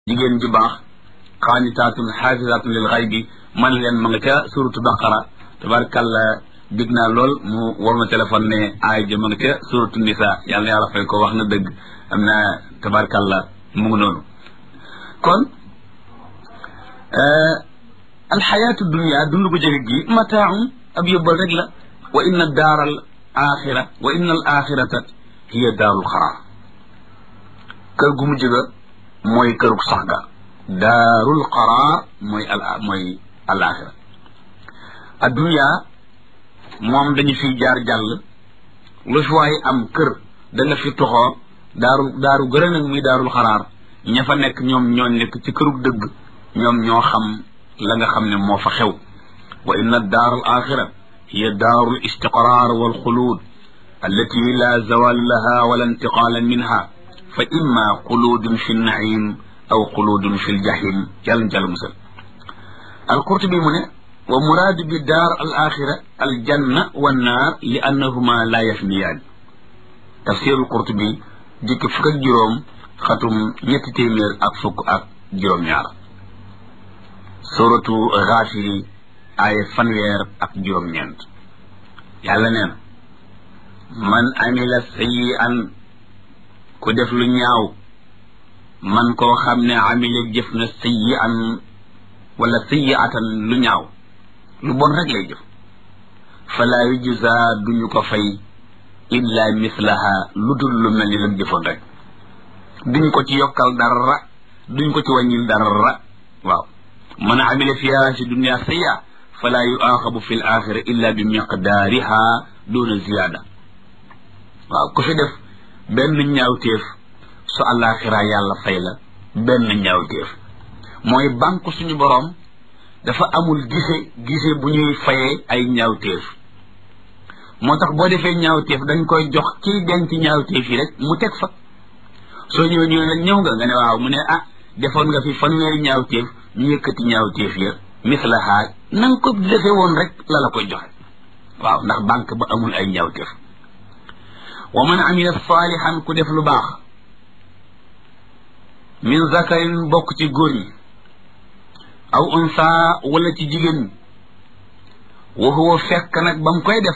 jigéen ju baax xaanitaatun xaafisaatun lil xaybi man leen ma nga ca suratu baqara tabarkàlla big naa lool mu war ma téléphone ne aay ja ma nga ca suratu nisa yàlla na yàlla fay ko wax na dëgg am na tabarkàlla mu ngi noonu kon alxayaatu dunia dund gu jege gi mataaun ab yóbbal rek la wa inna daara al axira wa inna al axirata hiya daarul xaraar kër gu mujj ga mooy kërug sax ga daarul qaraar mooy al mooy alaxira addunya moom dañu fiy jaar jàll lu fi waaye am kër da nga fi toxoo daaru daaru gërë nag muy daarul xaraar ña fa nekk ñoom ñoo nekk ci kërug dëgg ñoom ñoo xam la nga xam ne moo fa xew wa inna daar al axira hiya daaru l istiqraar wal xuluud allati la zawal laha wala intiqaala minha fa imma xuluudun fi naim aw xuluudun fi ljahim yàlla jàll musal alqurtubi mu ne wa muraadu bi daar al axira al janna wa naar li annahuma la yafniyaan tafsirul qurtubi jikki fukk ak juróom xatum ñetti téeméer ak fukk ak juróom-ñaar suratu Gaafiri aaya fanweer ak juróom-ñeent yàlla neen man amila sayyi'an ku def lu ñaaw man koo xam ne amila jëf na sayyi'an wala sayyi'atan lu ñaaw lu bon rek lay jëf falaa yujza duñu ko fay illa mislaha lu dul lu mel ni lam jëfoon rek duñ ko ci yokkal dara duñ ko ci wàññil dara waaw man amila fiha si dunia sayya falaa yuaxabu fi l axira illa bi miqdaariha duna ziyaada waaw ku fi def benn ñaawteef su àllaaxira yàlla fay la benn ñaawteef mooy banque suñu boroom dafa amul gise gise bu ñuy fayee ay ñaawteef moo tax boo defee ñaawteef dañ koy jox kiy denc ñaawteef yi rek mu teg fa soo ñëwee ñu la ñëw nga nga ne waaw mu ne ah defoon nga fi fanweeri ñaawteef ñu yëkkati ñaawteef ya mislaha na nga ko defee woon rek la la koy joxe waaw ndax banque ba amul ay ñaawteef wa man amila saalihan ku def lu baax min zakarin bokk ci góor ñi aw unsa wala ci jigéen ñi wa huwa fekk nag ba mu koy def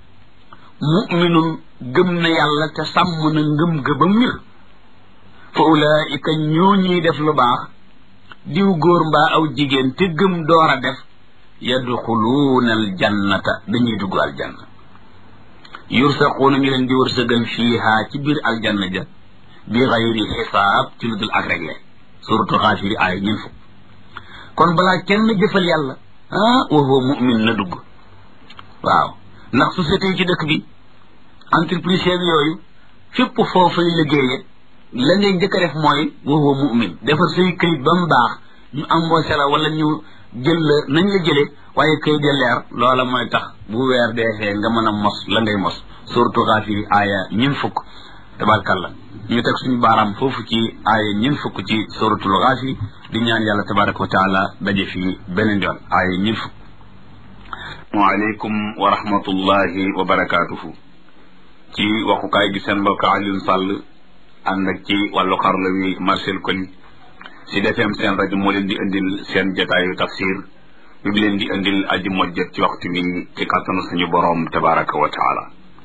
muminun gëm na yàlla te sàmm na ngëm ga ba mir fa ulaika ñoo ñuy def lu baax diw góor mbaa aw jigéen te gëm door a def yadxuluuna aljannata dañuy dugg aljanna yursaquuna ñu leen di wërsëgal fiiha ci biir aljanna ja bi xayri xisaab ci lu dul ak réglé suratu xaafiri aaya ñeen fukk kon balaa kenn jëfal yàlla ah wa huwa mu'min na dugg waaw ndax société yi ci dëkk bi entreprise yooyu fépp foofay liggéeye la ngay njëkk a def mooy wa huwa mu'min defar say këyit ba mu baax ñu embauché la wala ñu jël la nañ la jëlee waaye këyit ya leer loola mooy tax bu weer deexee nga mën a mos la ngay mos suratu Gaafiri aaya ñeen fukk tabarkalla ñu teg suñu baaraam foofu ci aaya ñeen fukk ci suratul Gaafiri di ñaan yàlla tabaraka wa taala daje fii beneen yoon aaya ñeen fukk waaleykum wa rahmatullahi wa barakaatuhu ci waxukaay gi seen mbokk Alioune Sall ànd ak ci wàllu xarla wi Marcel Koli si defeem seen rajo moo leen di indil seen jotaayu tafsir bi bi leen di indil aji mojjat ci waxtu bi ci kàttanu suñu boroom tabaraka wa taala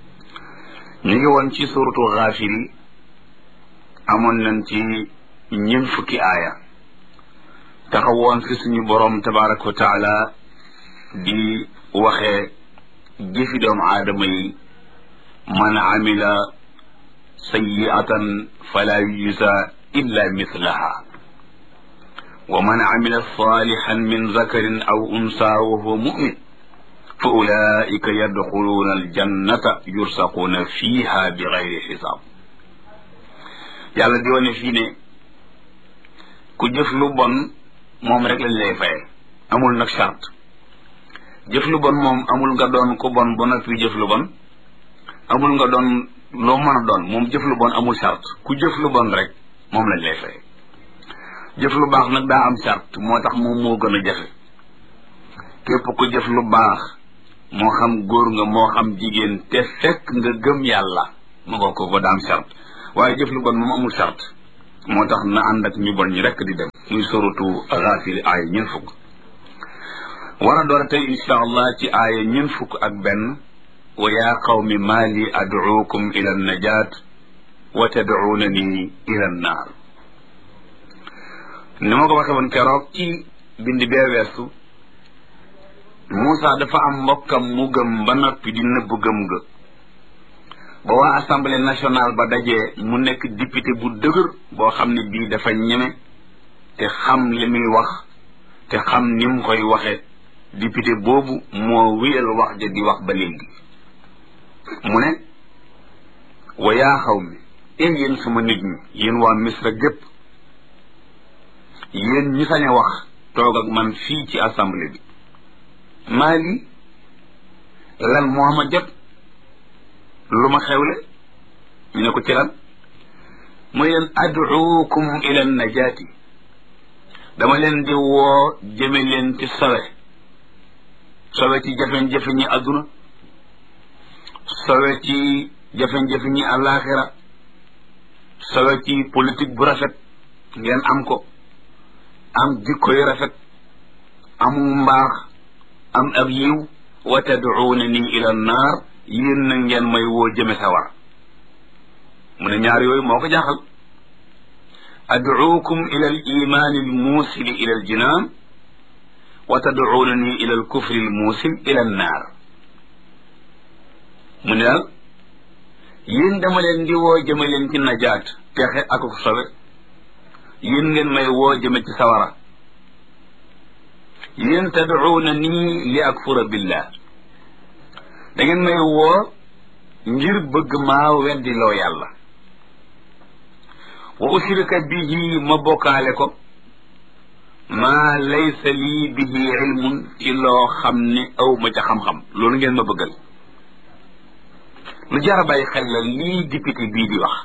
ñu ngi woon ci suratu Gaafiri amoon nañ ci ñeent fukki aaya taxawoon fi suñu boroom tabaraka wa taala di waxee jëfi doomu aadama yi man amila sayyi'atan fala yujza illa mithlaha wa man amila salihan min zakarin aw unsa wa huwa mu'min fa ulaika yadxuluuna aljannata yursaquuna fiha bi gayri xisaab yàlla di wane fii ne ku jëf lu bon moom rek lañ lay faye amul nag charte jëf lu bon moom amul nga doon ku bon ba noppi jëf lu bon amul nga doon loo mën a doon moom jëf lu bon amul charte ku jëf lu bon rek moom lañ lay faye jëf lu baax nag daa am charte moo tax moom moo gën a jafe képp ku jëf lu baax moo xam góor nga moo xam jigéen te fekk nga gëm yàlla ma nga ko ko daa am charte waaye jëf lu bon moom amul charte moo tax na ànd ak ñu bon ñi rekk di dem muy suratu Gaafir aaya ñeent fukk war a door tey insha allah ci aaya ñeent fukk ak benn wa yaa qawmi maa li ad'uukum ila najaat wa tad'uunani ila naar ni ma ko waxe woon keroog ci bindi bee weesu Moussa dafa am mbokkam mu gëm ba noppi di nëbb gëm ga ba waa assemblée nationale ba dajee mu nekk député bu dëgër boo xam ne bii dafa ñeme te xam li muy wax te xam ni mu koy waxe député boobu moo wéyal wax ja di wax ba léegi mu ne wa yaa xaw mi e yéen sama nit ñi yéen waa misra gépp yéen ñi sañ a wax toog ak man fii ci assemblée bi maa lii lan moo ma jot lu ma xewle ñu ne ko ci lan mooy leen ad'uukum ila najaati dama leen di woo jëme leen ci sowe sowe ci jafe-jafe ñi adduna sowe ci jafe-jafe ñi àllaaxira sowe ci politique bu rafet ngeen am ko am jikko yu rafet amu mbaax am ab yiw wa tad'uunani ila naar yéen na ngeen may woo jëme sawar mu ne ñaar yooyu moo ko jaaxal ad'uukum ila al imaani al muusili ila al jinaan wa tad'uunani ila al kufri al muusil ila an naar mu ne daal yéen dama leen di woo jëme leen ci najaat texe ak ko sobe yéen ngeen may woo jëme ci sawara yéen tad'uuna nii li akfura billah da ngeen may woo ngir bëgg maa weddi loo yàlla wa ushrika bihi ma bokkaale ko maa laysa lii bihi ilmun ci loo xam ne aw ma ca xam-xam loolu ngeen ma bëggal lu jar a bàyyi xel la lii député bii di wax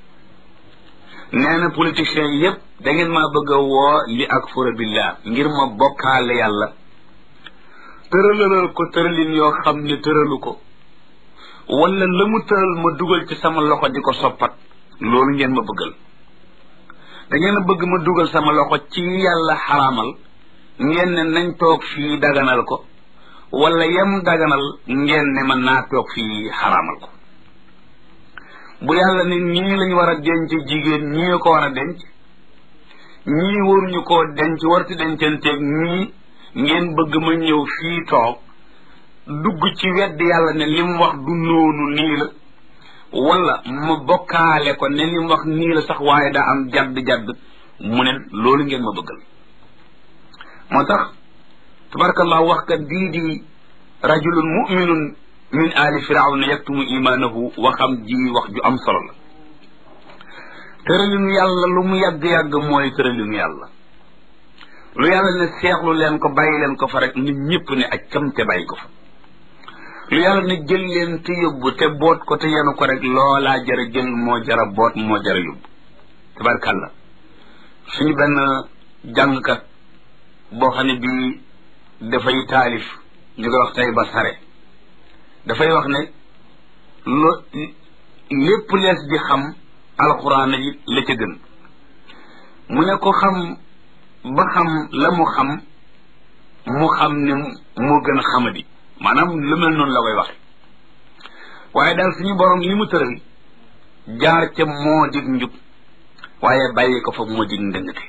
nee na politiciens yépp da ngeen maa bëgg a woo li akfura billah ngir ma bokkaale yàlla tëralalal ko tëralin yoo xam ne tëralu ko wala la mu tëral ma dugal ci sama loxo di ko soppat loolu ngeen ma bëggal da ngeen a bëgg ma dugal sama loxo ci yàlla xaraamal ngeen ne nañ toog fii daganal ko wala yem daganal ngeen ne man naa toog fii xaraamal ko bu yàlla ne ñii lañ war a denc jigéen ñii ko war a denc ñii waruñu koo denc warti dencanteeg ñii ngeen bëgg ma ñëw fii toog dugg ci wedd yàlla ne li mu wax du noonu nii la wala ma bokkaale ko ne li mu wax nii la sax waaye daa am jadd-jadd mu ne loolu ngeen ma bëggal moo tax tabarakallah wax kat bii di rajulun muminun min ali firawna yaktumu imaanahu waxam ji wax ju am solo la tëralinu yàlla lu mu yàgg-yàgg mooy tëralinu yàlla lu yàlla ne seexlu leen ko bàyyi leen ko fa rek nit ñëpp ne ak cam te bàyyi ko fa lu yàlla ne jël leen te yóbbu te boot ko te yenu ko rek loolaa jara jël moo jara boot moo jara yóbbu tabarkàlla suñu benn jàngkat boo xam ne bii dafay taalif ñu koy wax tey ba sare dafay wax ne lo lépp lees di xam alxuraan yi la ca gën mu ne ko xam ba xam la mu xam mu xam ne moo gën a xamadi maanaam lu mel noonu la koy waxe waaye daal suñu borom li mu tëral jaar ca moo dig njub waaye bàyyi ko fa moo dig ndëngate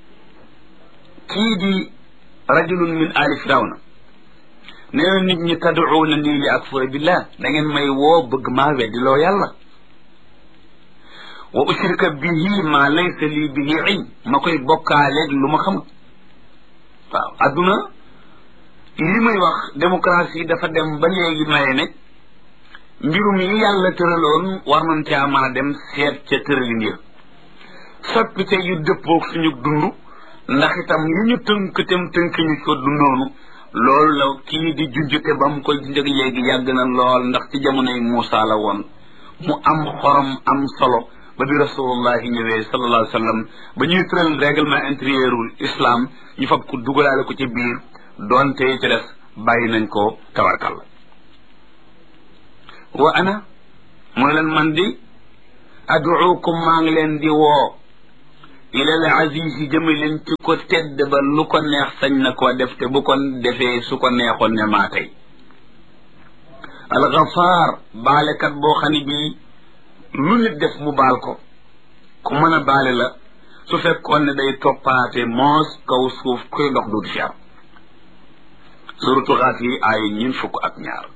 kii di rajulun min ali firawna nee na nit ñi tad'uuna nii li akfura billah da ngeen may woo bëgg maa weddi loo yàlla wa ushrika bihi ma laysa lii bihi ilm ma koy bokkaaleeg lu ma xamut waaw adduna li muy wax démocratie dafa dem ba léegi maye ne mbirum yi yàlla tëraloon war nañ caa mën a dem seet ca tëralin ya soppite yu dëppoog suñu dund ndax itam yi ñu tënk tem tënk ñu ko dundoonu loolu la kii di junjute ba mu koy junjëg léegi yàgg na lool ndax ci jamonoy Muusa la woon mu am xorom am solo ba bi rasulullahi ñëwee sallallahu alayhi wa sallam ba ñuy tëral règlement intérieurul islam ñu fab ko dugalaale ko ci biir doonte ci des bàyyi nañ ko tawarkal wa ana mooy leen man di aduukum maa ngi leen di woo ilal aziz yi jëme leen ci ko tedd ba lu ko neex sañ na koo def te bu ko defee su ko neexoon ne maa tey alxafaar baalekat boo xam ne bii lu nit def mu baal ko ku mën a baale la su fekkoon ne day toppaate moos kaw suuf kuy dox du fi am suratu xaaf yi aaya ñin fukk ak ñaar